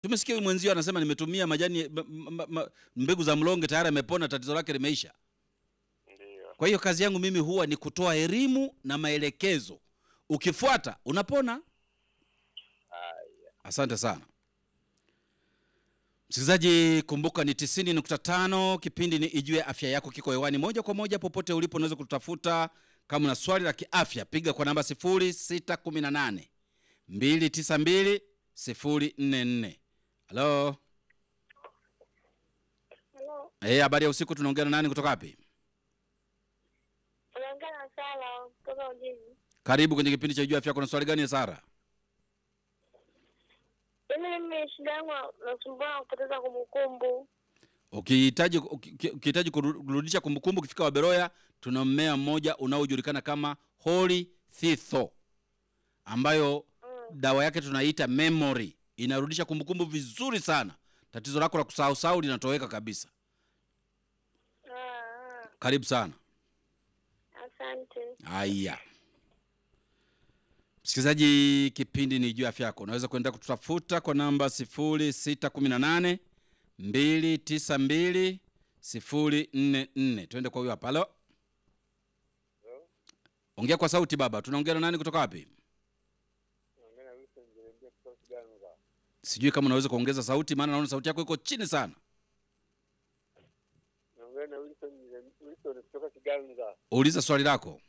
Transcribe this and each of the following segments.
Tumesikia huyu mwenzio anasema nimetumia majani ma, ma, ma, mbegu za mlonge tayari amepona, tatizo lake limeisha. Ndio. Kwa hiyo kazi yangu mimi huwa ni kutoa elimu na maelekezo, ukifuata unapona. Haya. Asante sana msikilizaji, kumbuka ni 90.5 kipindi ni Ijue Afya Yako, kiko hewani moja kwa moja popote ulipo. Unaweza kututafuta kama una swali la kiafya, piga kwa namba 0618 292 044. Halo, Halo, eh, habari ya usiku. Tunaongea na nani kutoka wapi? unaongea na Sala kutoka Ujiji. Karibu kwenye kipindi cha Ijue Afya Yako. Na swali gani Sara? Mimi mimi shida yangu nasumbua na kupoteza kumbukumbu. Ukihitaji uki- ukihitaji kuru- kurudisha kumbukumbu, ukifika Waberoya tuna mmea mmoja unaojulikana kama Holy Thitho ambayo dawa yake tunaita memory, inarudisha kumbukumbu vizuri sana. Tatizo lako la kusahau sahau linatoweka kabisa. Ah, ah, Karibu sana. asante. Haya, msikilizaji, kipindi ni juu ya afya yako. Unaweza kuendelea kututafuta kwa namba 0618 292 044. Tuende kwa huyo hapa. Halo, ongea kwa sauti baba. Tunaongea na nani kutoka wapi? Naongea na Wilson Jeremia kutoka Kiganga. Sijui kama unaweza kuongeza sauti, maana naona sauti yako iko chini sana. Naongea na Wilson Jeremia Wilson kutoka Kiganga. Uliza swali lako.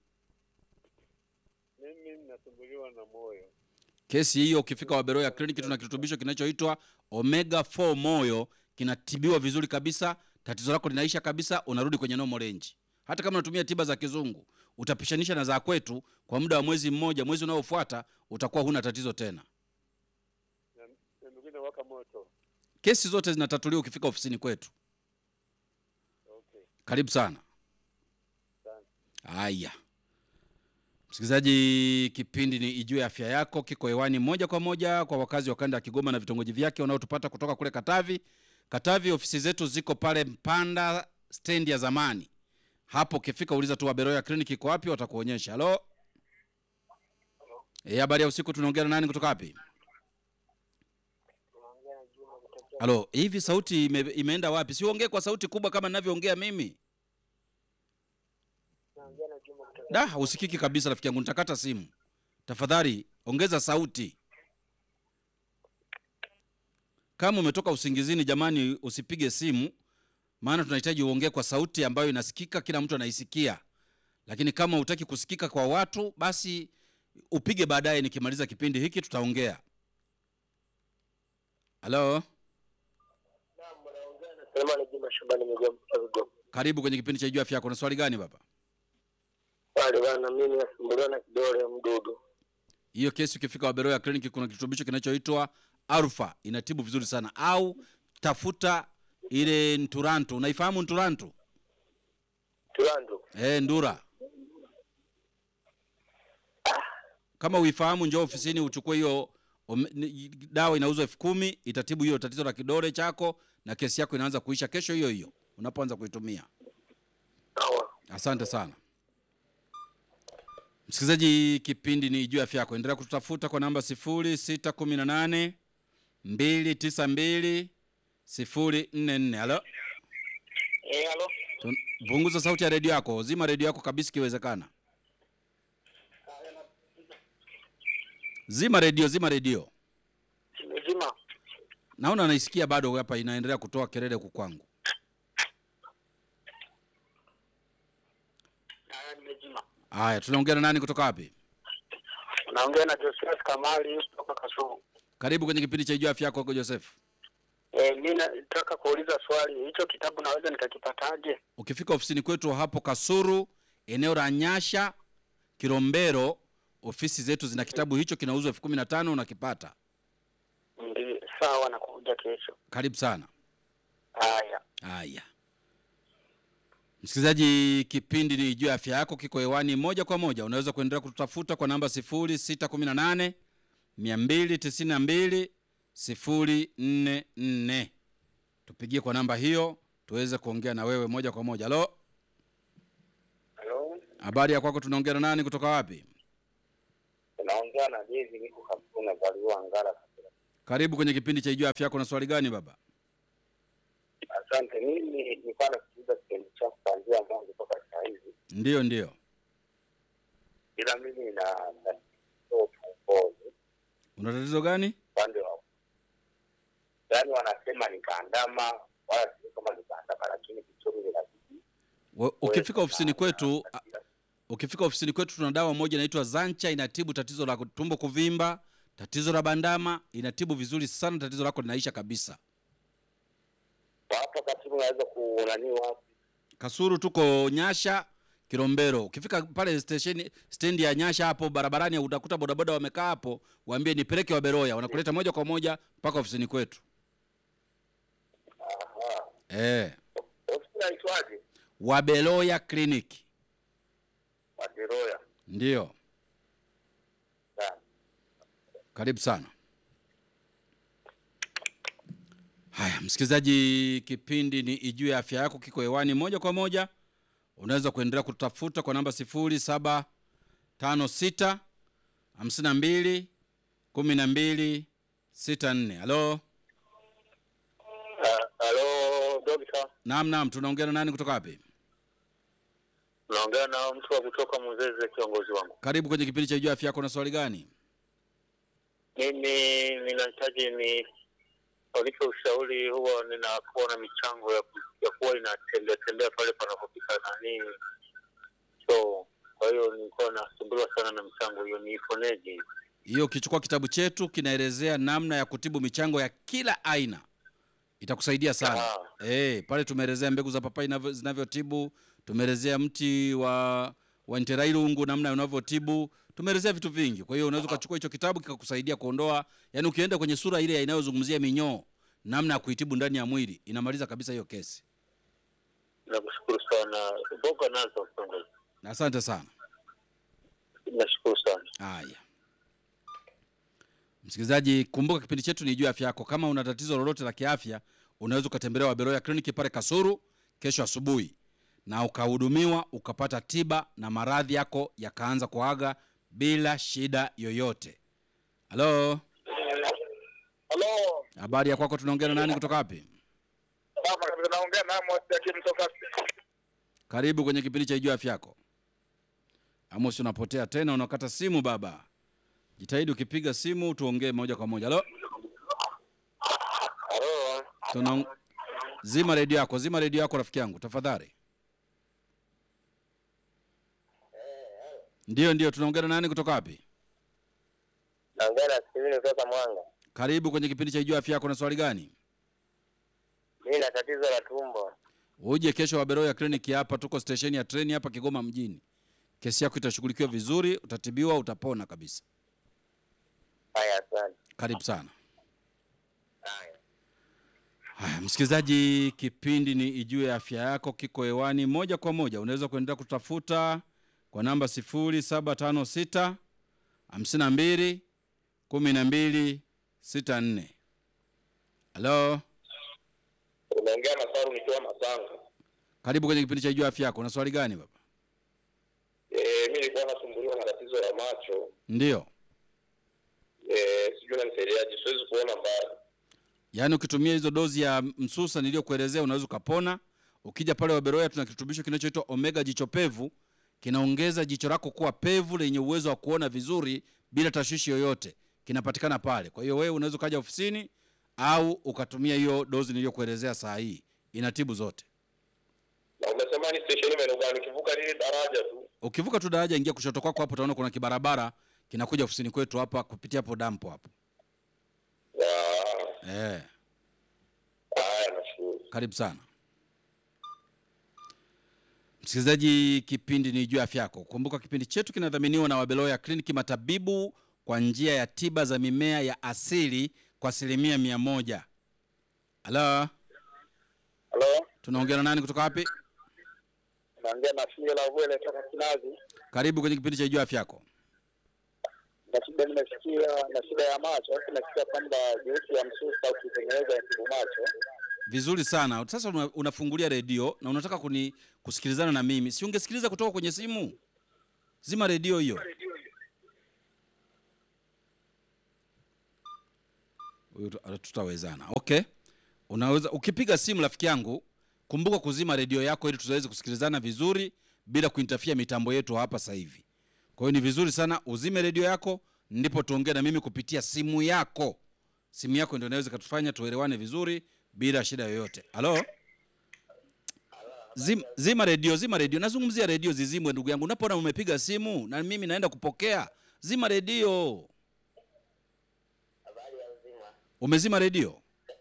Mimi ninasumbuliwa na moyo. Kesi hiyo ukifika Waberoya kliniki, tuna kirutubisho kinachoitwa omega 4 moyo, kinatibiwa vizuri kabisa, tatizo lako linaisha kabisa, unarudi kwenye normal range. Hata kama unatumia tiba za kizungu, utapishanisha na za kwetu kwa muda wa mwezi mmoja, mwezi unaofuata utakuwa huna tatizo tena. Na na miguu inawaka moto. Kesi zote zinatatuliwa ukifika ofisini kwetu. Okay. Karibu sana. Asante. Haya, msikilizaji, kipindi ni Ijue Afya Yako, kiko hewani moja kwa moja kwa wakazi wa kanda ya Kigoma na vitongoji vyake wanaotupata kutoka kule Katavi. Katavi, ofisi zetu ziko pale Mpanda stendi ya zamani. Hapo ukifika uliza tu Waberoya kliniki iko wapi, watakuonyesha. Halo, eh, habari ya usiku. Tunaongea na nani kutoka wapi? Halo, hivi sauti ime, imeenda wapi? Si uongee kwa sauti kubwa kama ninavyoongea mimi. Da, usikiki kabisa rafiki yangu, nitakata simu. Tafadhali ongeza sauti. Kama umetoka usingizini, jamani, usipige simu, maana tunahitaji uongee kwa sauti ambayo inasikika, kila mtu anaisikia. Lakini kama hutaki kusikika kwa watu, basi upige baadaye, nikimaliza kipindi hiki tutaongea. Halo, Selemani Juma Shabani Migoma Migoma. karibu kwenye kipindi cha Jua Afya Yako. Na swali gani baba? Pale bana mimi nasumbuliwa na kidole mdudu. hiyo kesi ukifika Waberoya kliniki kuna kirutubisho kinachoitwa Alfa inatibu vizuri sana, au tafuta ile Nturantu. Unaifahamu Nturantu? Tulando. Eh, Ndura. Kama uifahamu, njoo ofisini uchukue hiyo ome- ni- dawa, inauzwa elfu kumi itatibu hiyo tatizo la kidole chako, na kesi yako inaanza kuisha kesho hiyo hiyo unapoanza kuitumia. Sawa. Asante sana msikilizaji, kipindi ni juu ya afya yako. Endelea kututafuta kwa namba 0618 292 044. Halo, Eh, halo. Tun- punguza sauti ya redio yako, zima redio yako kabisa ikiwezekana. Zima redio, zima redio. Nimezima. Naona naisikia bado hapa inaendelea kutoa kelele huku kwangu. Haya nimezima. Haya, tunaongea na nani kutoka wapi? Naongea na Joseph Kamali kutoka Kasumu. Karibu kwenye kipindi cha juu ya afya yako huko Joseph. Eh, mimi nataka kuuliza swali. Hicho kitabu naweza nikakipataje? Ukifika ofisini kwetu hapo Kasuru, eneo la Nyasha, Kilombero, ofisi zetu zina kitabu hicho, kinauzwa elfu kumi na tano unakipata. Ndio, sawa nakuja kesho. Karibu sana. Haya. Haya, msikilizaji, kipindi ni juu ya afya yako, kiko hewani moja kwa moja. Unaweza kuendelea kututafuta kwa namba 0618 292 044. Tupigie kwa namba hiyo tuweze kuongea na wewe moja kwa moja. Halo, Halo. habari ya kwako? Tunaongea na nani kutoka wapi? Unaongea na Jezi niko Kasuna Zaliwa Ngara. Karibu kwenye kipindi cha Ijua Afya Yako. Na swali gani baba? Asante. Mimi nilikuwa nasikiliza kipindi chako kuanzia mwanzo mpaka saa hizi, Ndiyo, ndiyo. ila mimi na na tumboni Una tatizo gani? upande wa yaani, wanasema nikaandama, wala sio kama nikaandama, lakini kichuri inabidi Wa- Ukifika ofisini kwetu a- ukifika ofisini kwetu tuna dawa moja inaitwa Zancha, inatibu tatizo la tumbo kuvimba, tatizo la bandama, inatibu vizuri sana, tatizo lako linaisha kabisa. Kwa hapa katibu naweza kunani wapi? Kasuru tuko Nyasha Kilombero. Ukifika pale stesheni stendi ya Nyasha hapo barabarani utakuta bodaboda wamekaa hapo, waambie nipeleke Waberoya, wanakuleta moja kwa moja mpaka ofisini kwetu. Aha. Eh, Ofisi inaitwaje? Waberoya Clinic. Wadiroya. Ndio. Sawa. Karibu sana. Haya, msikilizaji, kipindi ni Ijue Afya Yako kiko hewani moja kwa moja. Unaweza kuendelea kutafuta kwa namba 0756 52 12 64. Halo, Ah, Halo, dokta. naam, naam, tunaongea na nani kutoka wapi? Naongea na mtu wa kutoka Muzeze, kiongozi wangu. Karibu kwenye kipindi cha Ijue Afya Yako. Na swali gani? Mimi ninahitaji ni unipe ushauri. Huwa ninakuwa na michango ya, ku- ya kuwa inatembea tembea pale panapopika nani so kwa hiyo nilikuwa nasumbuliwa sana na michango hiyo, niiponeje? Hiyo ukichukua kitabu chetu kinaelezea namna ya kutibu michango ya kila aina, itakusaidia sana. Ah. Eh, pale tumeelezea mbegu za papai inavyo- zinavyotibu, tumeelezea mti wa wa nterailungu namna unavyotibu, tumeelezea vitu vingi. Kwa hiyo unaweza ukachukua hicho kitabu kikakusaidia kuondoa, yani ukienda kwenye sura ile inayozungumzia minyoo, namna ya kuitibu ndani ya mwili, inamaliza kabisa hiyo kesi. Nakushukuru sana, mboga nazo kiongozi, Na asante sana. nashukuru sana. Haya, msikilizaji, kumbuka kipindi chetu ni juu ya afya yako. Kama una tatizo lolote la kiafya, unaweza ukatembelea Waberoya kliniki pale Kasuru kesho asubuhi, na ukahudumiwa ukapata tiba na maradhi yako yakaanza kuaga bila shida yoyote. Halo, Halo, habari ya kwako? Tunaongea na nani kutoka wapi? baba kabisa, naongea na Amos Jakim kutoka Karibu kwenye kipindi cha juu ya afya yako. Amos, unapotea tena, unakata simu baba. Jitahidi ukipiga simu tuongee moja kwa moja. Halo. Halo, Tuna zima redio yako, zima redio yako rafiki yangu tafadhali. Ndio, ndio, tunaongea na nani kutoka wapi? naongea na Steven kutoka Mwanga. Karibu kwenye kipindi cha Ijua Afya Yako. Na swali gani? Mimi na tatizo la tumbo. Uje kesho Waberoya kliniki hapa, tuko stesheni ya treni hapa Kigoma mjini. Kesi yako itashughulikiwa vizuri, utatibiwa, utapona kabisa. Haya, asante. Karibu sana. Haya. Haya, msikilizaji, kipindi ni Ijue Afya Yako kiko hewani moja kwa moja. Unaweza kuendelea kutafuta kwa namba 0756 52 12 64. Halo, Unaongea na Saru nikiwa Masanga. karibu kwenye kipindi cha Ijue Afya Yako. Una swali gani baba? Eh, mimi nilikuwa nasumbuliwa na tatizo la macho. Ndio, Eh, sijui nanisaidiaje, siwezi kuona mbali. yaani ukitumia hizo dozi ya msusa niliyokuelezea unaweza ukapona. Ukija pale Waberoya tuna kirutubisho kinachoitwa omega jicho pevu, kinaongeza jicho lako kuwa pevu lenye uwezo wa kuona vizuri bila tashwishi yoyote, kinapatikana pale. Kwa hiyo wewe unaweza ukaja ofisini au ukatumia hiyo dozi niliyokuelezea saa hii, inatibu zote. Na umesema ni station maeneo gani? Ukivuka lile daraja tu. Ukivuka tu daraja, ingia kushoto kwako hapo, utaona kuna kibarabara kinakuja ofisini kwetu hapa kupitia hapo dampo hapo. Ah, Eh, haya nashukuru. karibu sana msikilizaji, kipindi ni juu ya afya yako. Kumbuka kipindi chetu kinadhaminiwa na Wabeloya Kliniki, matabibu kwa njia ya tiba za mimea ya asili kwa asilimia mia moja. Halo, Halo, tunaongea na nani kutoka wapi? naongea na Fia la Vwele toka Kinazi. Karibu kwenye kipindi cha juu ya afya yako. Na shida nimesikia na shida ya macho, alafu nasikia kwamba juisi ya msusa ukitengeneza inatibu macho. Vizuri sana. Sasa una, unafungulia redio na unataka kuni kusikilizana na mimi, si ungesikiliza kutoka kwenye simu? Zima redio hiyo. huyu tu- tutawezana. Okay, unaweza ukipiga simu, rafiki yangu, kumbuka kuzima redio yako ili tuweze kusikilizana vizuri bila kuintafia mitambo yetu hapa sasa hivi. Kwa hiyo ni vizuri sana uzime redio yako, ndipo tuongee na mimi kupitia simu yako. Simu yako ndio inaweza katufanya tuelewane vizuri bila shida yoyote. Halo, zima, zima redio, zima redio. Nazungumzia redio zizimwe, ndugu yangu. Unapoona umepiga simu na mimi naenda kupokea, zima redio. Umezima redio?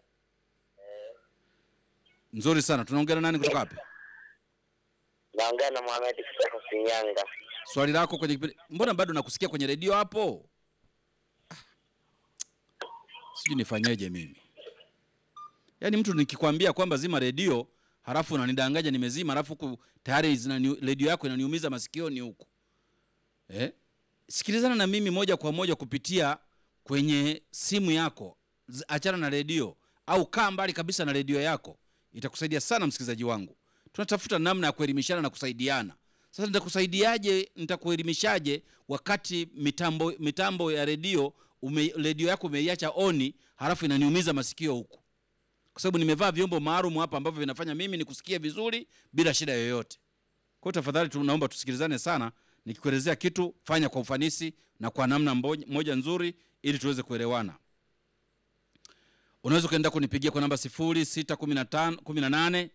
Nzuri sana. Tunaongea na nani kutoka wapi? Naongea na Mohamed kutoka Shinyanga. Swali lako kwenye kipindi. Mbona bado nakusikia kwenye redio hapo? Ah. Sijui nifanyeje mimi. Yaani mtu nikikwambia kwamba zima redio, halafu unanidanganya nimezima, halafu huku tayari zinani- redio yako inaniumiza masikioni huku. Eh? Sikilizana na mimi moja kwa moja kupitia kwenye simu yako. Z- Achana na redio au kaa mbali kabisa na redio yako. Itakusaidia sana msikilizaji wangu. Tunatafuta namna ya kuelimishana na kusaidiana. Sasa nitakusaidiaje? Nitakuelimishaje wakati mitambo mitambo ya redio ume, redio yako umeiacha oni, halafu inaniumiza masikio huku, kwa sababu nimevaa vyombo maalum hapa ambavyo vinafanya mimi nikusikie vizuri bila shida yoyote. Kwa hiyo tafadhali tu naomba tusikilizane sana. Nikikuelezea kitu fanya kwa ufanisi na kwa namna mbo- moja nzuri, ili tuweze kuelewana. Unaweza ukaenda kunipigia kwa namba 0615 18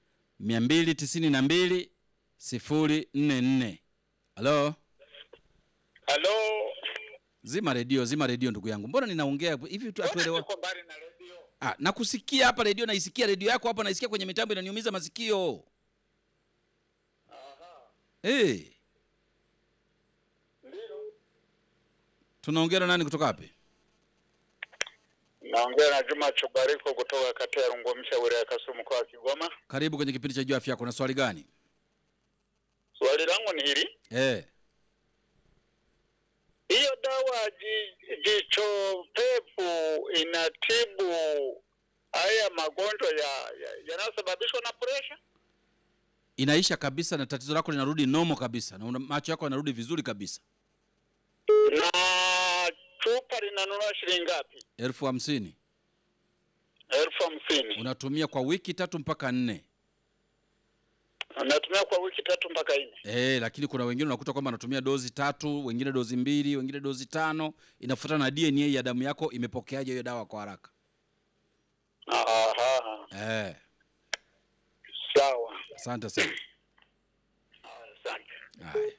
292 044. Halo, Halo. zima redio, zima redio ndugu yangu. Mbona ninaongea hivi tu atuelewa? Niko mbali na redio. Ah, nakusikia hapa redio, naisikia redio yako hapa, naisikia kwenye mitambo inaniumiza masikio. Hey. Tunaongea na nani kutoka wapi? Naongea na Juma Chobariko kutoka kata ya Rungomsha wilaya ya Kasumu mkoa wa Kigoma. Karibu kwenye kipindi cha Jua Afya Yako. Na swali gani? Swali langu ni hili. Eh. Hiyo dawa ji- jicho pevu inatibu haya magonjwa ya ya- yanayosababishwa na presha? Inaisha kabisa na tatizo lako linarudi nomo kabisa na una, macho yako yanarudi vizuri kabisa. Na chupa linanunua shilingi ngapi? elfu hamsini elfu hamsini. unatumia kwa wiki tatu mpaka nne. Natumia kwa wiki tatu mpaka nne. Eh, lakini kuna wengine unakuta kwamba anatumia dozi tatu, wengine dozi mbili, wengine dozi tano. Inafuatana na DNA ya damu yako imepokeaje hiyo dawa kwa haraka. Aha, Eh, sawa. asante sana. Asante. Haya.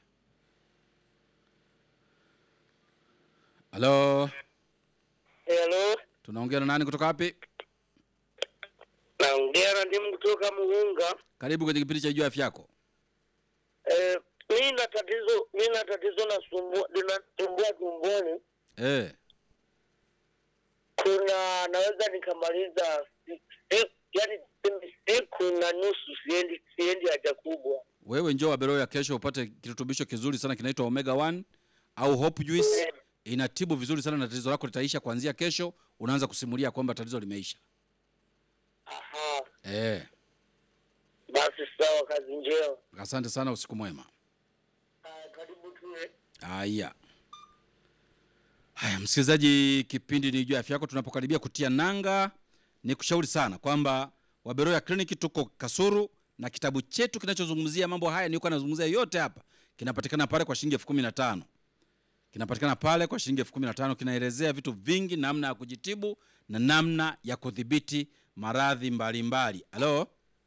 Halo, Hello, tunaongea na nani kutoka wapi? naongea na ndimu kutoka Mugunga. Karibu kwenye kipindi cha Jua Afya Yako. Eh, mi na tatizo mi na tatizo nasumbua linasumbua tumboni. Eh, Kuna naweza nikamaliza si- si- yaani tuseme siku na nusu siendi siendi haja kubwa. wewe njoo Waberoya kesho upate kirutubisho kizuri sana kinaitwa Omega 1 au Hope Juice. Inatibu vizuri sana na tatizo lako litaisha kuanzia kesho. Unaanza kusimulia kwamba tatizo limeisha. Aha, Eh, basi sawa, kazi njema. asante sana, usiku mwema. Ah, Karibu tuwe Haya, haya msikilizaji, kipindi ni juu ya afya yako. Tunapokaribia kutia nanga, ni kushauri sana kwamba Waberoya Clinic tuko Kasuru na kitabu chetu kinachozungumzia mambo haya nilikuwa nazungumzia yote hapa kinapatikana pale kwa shilingi elfu kumi na tano kinapatikana pale kwa shilingi elfu kumi na tano kinaelezea vitu vingi, namna ya kujitibu na namna ya kudhibiti maradhi mbalimbali. Halo,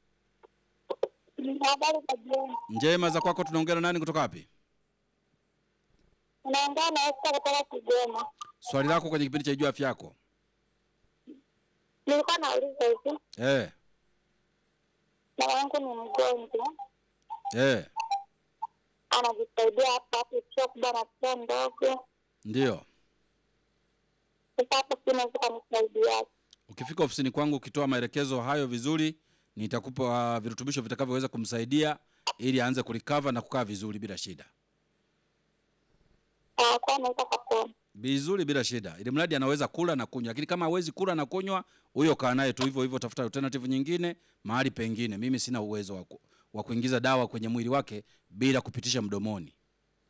Habari za jioni. njema za kwako. Tunaongea na nani kutoka wapi? Unaongea na Esther kutoka Kigoma. Swali lako kwenye kipindi cha juu afya yako. Nilikuwa nauliza hivi, Eh, mama yangu ni mgonjwa, eh, anajisaidia hapa hapo, sio kubwa na sio ndogo. ndio. Sasa hapo si naweza kanisaidia. Ukifika ofisini kwangu ukitoa maelekezo hayo vizuri, nitakupa virutubisho vitakavyoweza kumsaidia ili aanze kulikava na kukaa vizuri bila shida, Ah, kwa naweza kapona. vizuri bila shida, ili mradi anaweza kula na kunywa. Lakini kama hawezi kula na kunywa, huyo kaa naye tu hivyo hivyo, tafuta alternative nyingine mahali pengine. Mimi sina uwezo wa ku- wa kuingiza dawa kwenye mwili wake bila kupitisha mdomoni.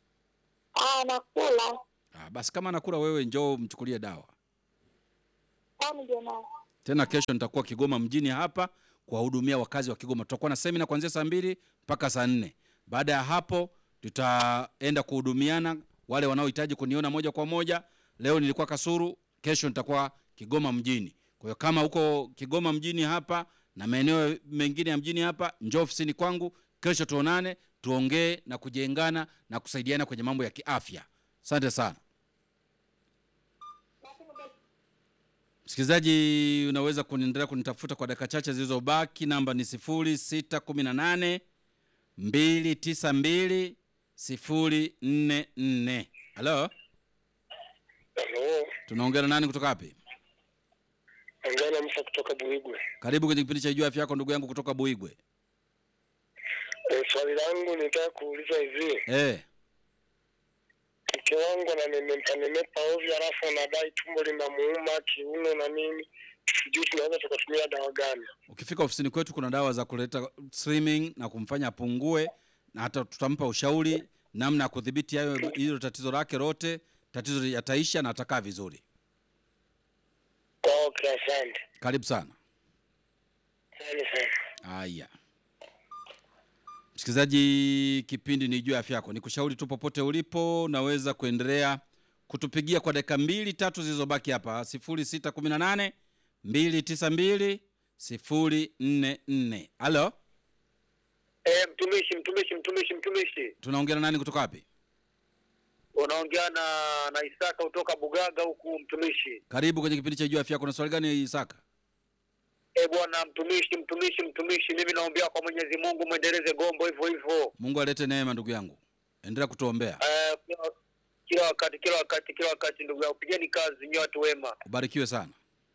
Ah, nakula. Ah, basi kama anakula, wewe njoo mchukulie dawa. au nije nayo? Tena kesho nitakuwa Kigoma mjini hapa kuwahudumia wakazi wa Kigoma. Tutakuwa na semina kuanzia saa mbili mpaka saa nne. Baada ya hapo tutaenda kuhudumiana wale wanaohitaji kuniona moja kwa moja. Leo nilikuwa Kasuru, kesho nitakuwa Kigoma mjini. Kwa hiyo kama huko Kigoma mjini hapa na maeneo mengine ya mjini hapa, njoo ofisini kwangu kesho, tuonane, tuongee na kujengana na kusaidiana kwenye mambo ya kiafya. Asante sana. Msikilizaji, unaweza kuniendelea kunitafuta kwa dakika chache zilizobaki. Namba ni 0618 292 044. Halo, Halo, tunaongea na nani kutoka wapi? ongea na Musa kutoka Buigwe. Karibu kwenye kipindi cha Jua Afya Yako, ndugu yangu kutoka Buigwe. E, swali langu nitaka kuuliza hivi, Eh, mke wangu ananenepa nenepa ovyo, alafu anadai tumbo linamuuma, kiuno na nini, sijui tunaweza tukatumia dawa gani? ukifika ofisini kwetu kuna dawa za kuleta slimming na kumfanya apungue, na hata tutampa ushauri namna ya kudhibiti hayo hilo tatizo lake lote. Tatizo yataisha na atakaa vizuri. Okay, asante Karibu sana. asante sana. Haya, msikilizaji, kipindi ni juu ya afya yako. Nikushauri tu popote ulipo, unaweza kuendelea kutupigia kwa dakika mbili tatu zilizobaki hapa, 0618 292 044. Halo, Eh, mtumishi mtumishi mtumishi mtumishi, tunaongea na nani kutoka wapi? unaongea na na Isaka kutoka Bugaga huku mtumishi. Karibu kwenye kipindi cha juu ya afya yako. Na swali gani Isaka? Eh bwana mtumishi mtumishi mtumishi, mimi naombea kwa Mwenyezi Mungu mwendeleze gombo hivyo hivyo. Mungu alete neema, ndugu yangu, endelea kutuombea. Eh, kila- kila wakati kila wakati kila wakati, ndugu yangu, pigeni kazi nyote watu wema. Ubarikiwe sana.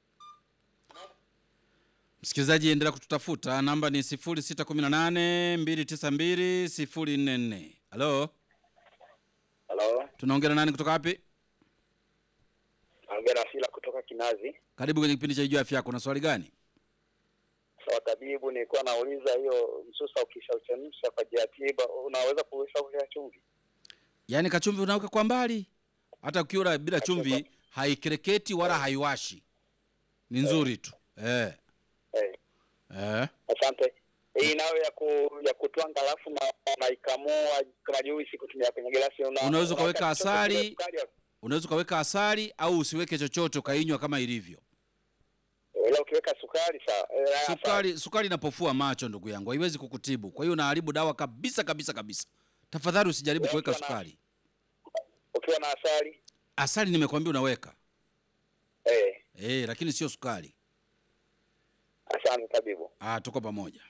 Msikilizaji, endelea kututafuta, namba ni 0618 292 044. Halo, Halo, tunaongea na nani kutoka wapi? naongea na Sila kutoka Kinazi. Karibu kwenye kipindi cha juu ya afya yako. Na swali gani? Sawa tabibu, nilikuwa nauliza hiyo msusa ukishauchemsha kwa ajili ya tiba, unaweza kuweka kwa chumvi? Yaani kachumvi unaweka kwa mbali, hata ukiwa bila chumvi haikereketi wala haiwashi, ni nzuri tu eh. Eh, Eh. asante. Hii nayo ya ku, ya kutwanga alafu na naikamua kama juisi kutumia kwenye glasi. Una, Unaweza ukaweka unaweka chochote asali. kwenye sukari hapo? Unaweza ukaweka asali au usiweke chochote ukainywa kama ilivyo. Ila ukiweka sukari sawa. Eh, sawa. Sukari sukari inapofua macho, ndugu yangu, haiwezi kukutibu. Kwa hiyo unaharibu dawa kabisa kabisa kabisa. Tafadhali usijaribu Wewe kuweka ukiwa na- sukari. Ukiwa na asali Asali nimekwambia unaweka eh, eh, lakini sio sukari. asante tabibu. Ah, tuko pamoja.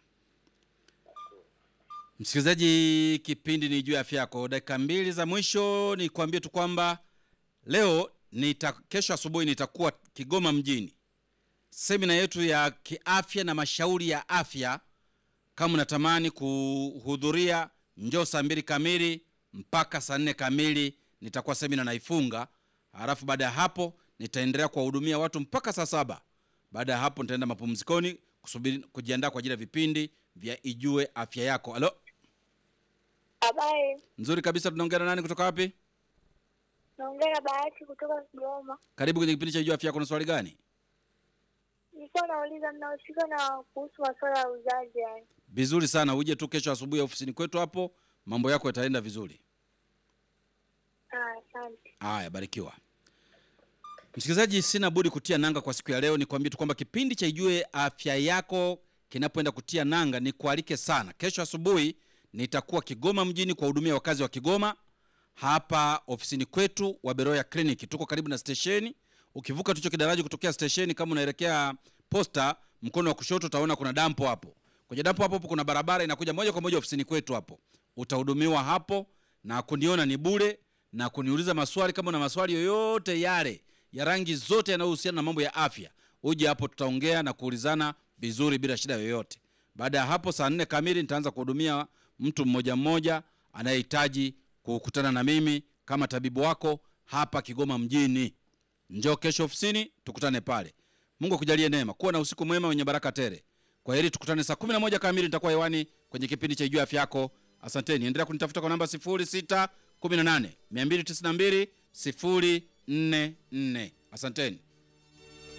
Msikilizaji, kipindi ni juu ya afya yako. Dakika mbili za mwisho ni kuambie tu kwamba leo nita, kesho asubuhi nitakuwa Kigoma mjini, semina yetu ya kiafya na mashauri ya afya. Kama unatamani kuhudhuria, njoo saa mbili kamili mpaka saa nne kamili, nitakuwa semina naifunga. Halafu baada ya hapo nitaendelea kuwahudumia watu mpaka saa saba. Baada ya hapo nitaenda mapumzikoni kusubiri kujiandaa kwa ajili ya vipindi vya Ijue Afya Yako. Halo, Habari, nzuri kabisa. Tunaongea na nani kutoka wapi? naongea na Bahati kutoka Kigoma. Karibu kwenye kipindi cha Ijue Afya Yako. Na swali gani? Nilikuwa nauliza mnahusika na kuhusu masuala ya uzazi yani. Vizuri sana, uje tu kesho asubuhi ofisini kwetu, hapo mambo yako yataenda vizuri. Ah, asante. Haya, barikiwa. Msikilizaji, sina budi kutia nanga kwa siku ya leo. Nikwambie tu kwamba kipindi cha Ijue Afya Yako kinapoenda kutia nanga, ni kualike sana. Kesho asubuhi nitakuwa Kigoma mjini kuwahudumia wakazi wa Kigoma hapa ofisini kwetu wa Beroya Clinic. Tuko karibu na stesheni. Ukivuka tucho kidaraji kutokea stesheni, kama unaelekea posta, mkono wa kushoto utaona kuna dampo hapo. Kwenye dampo hapo hapo kuna barabara inakuja moja kwa moja ofisini kwetu hapo. Utahudumiwa hapo na kuniona ni bure na kuniuliza maswali kama una maswali yoyote yale ya rangi zote yanayohusiana na mambo ya afya. Uje hapo tutaongea na kuulizana vizuri bila shida yoyote. Baada ya hapo saa nne kamili nitaanza kuhudumia mtu mmoja mmoja anayehitaji kukutana na mimi kama tabibu wako hapa Kigoma mjini. Njoo kesho ofisini tukutane pale. Mungu akujalie neema. Kuwa na usiku mwema wenye baraka tele. Kwa heri, tukutane saa 11 kamili, nitakuwa hewani kwenye kipindi cha Ijue Afya Yako. Asanteni, endelea kunitafuta kwa namba 0618 292 044. Asanteni.